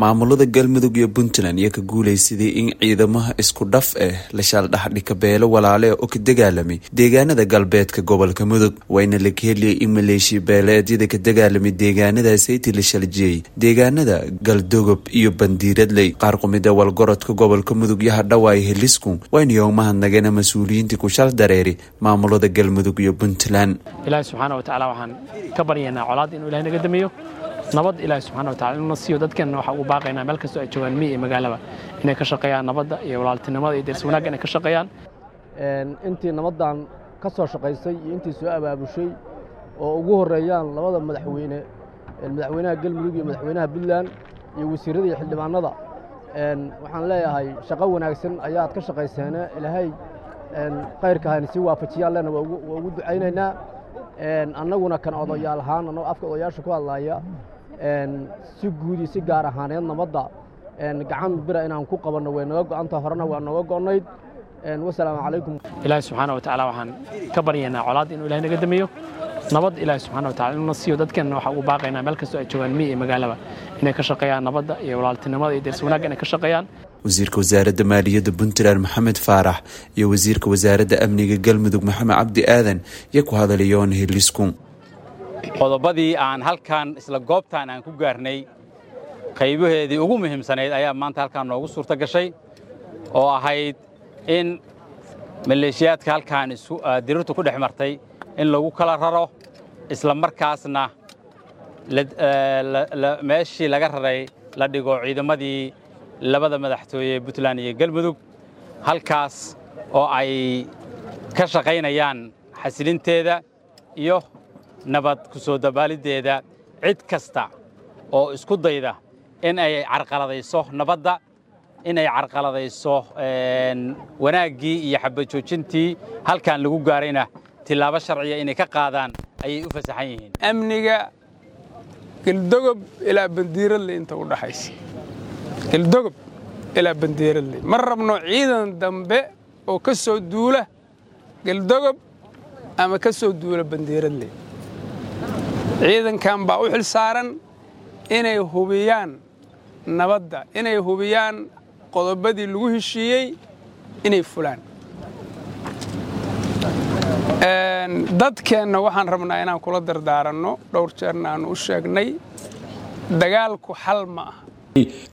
maamulada galmudug iyo puntland iyo ka guulaysaday in ciidamaha isku dhaf ah la shaaldhaxdhika beelo walaale oo ka dagaalamay deegaanada galbeedka gobolka mudug wayna la keheliyay in maleeshiya beeleedyada ka dagaalamay deegaanadaasaytii la shaljiyey deegaanada galdogob iyo bandiiradley qaar qumida walgorodka gobolka mudug iyo hadhawaay helisku wayna yoomahadnageen mas-uuliyiintii ku shal dareeri maamulada galmudug iyo puntland ilaahi subxaana wa tacaala waxaan ka baryaynaa colaad inuu ilahay naga damiyo nabad ilaahi subxana wa tacala inuu na siiyo dadkeenna waxaa ugu baaqaynaa meel kastoo ay joogaan miyi iyo magaalaba inay ka shaqeeyaan nabadda iyo walaaltinimada iyo deris wanaagga inay ka shaqeeyaan intii nabaddan ka soo shaqaysay iyo intii soo abaabushay oo ugu horreeyaan labada madaxweyne madaxweynaha galmudug iyo madaxweynaha puntland iyo wasiirrada iyo xildhibaanada waxaan leeyahay shaqo wanaagsan ayaad ka shaqayseene ilaahay kayrka hayna sii waafajiyaalena waa ugu ducaynaynaa annaguna kan odayaal ahaan annagoo afka odayaasha ku hadlaaya si guud iyo si gaar ahaaneed nabadda gacan bira inaan ku qabanno way naga go'anta horena waa nooga go'nayd wasalaamu calaykum ilaahi subxaana wa tacaala waxaan ka baryaynaa colaad inuu ilahay naga damiyo nabad ilaahi subxana wa tacala inuu na siiyo dadkeenna waxaa ugu baaqaynaa meel kastoo ay joogaan miyi iyo magaalaba inay ka shaqeeyaan nabadda iyo walaaltinimada iyo deris wanaagga inay ka shaqeeyaan wasiirka wasaaradda maaliyadda puntland maxamed faarax iyo wasiirka wasaaradda amniga galmudug maxamed cabdi aadan iyo ku hadalayoon helisku qodobadii aan halkan isla goobtaan aan ku gaarnay qaybaheedii ugu muhiimsanayd ayaa maanta halkaan noogu suurto gashay oo ahayd in maleeshiyaadka halkaan dirirtu ku dhex martay in lagu kala raro isla markaasna meeshii laga raray la dhigo ciidamadii labada madaxtooye puntland iyo galmudug halkaas oo ay ka shaqaynayaan xasilinteeda iyo nabad ku soo dabaaliddeeda cid kasta oo isku dayda in ay carqaladayso nabadda in ay carqaladayso wanaaggii iyo xabajoojintii halkan lagu gaarayna tilaabo sharciya inay ka qaadaan ayay u fasaxan yihiin amniga geldogob ilaa bandiiradle inta u dhaxaysa geldogob ilaa bandiiradle ma rabno ciidan dambe oo ka soo duula geldogob ama ka soo duula bandiiradle ciidankan baa u xil saaran inay hubiyaan nabadda inay hubiyaan qodobadii lagu heshiiyey inay fulaan dadkeenna waxaan rabnaa inaan kula dardaaranno dhowr jeerna aan u sheegnay dagaalku xal ma aha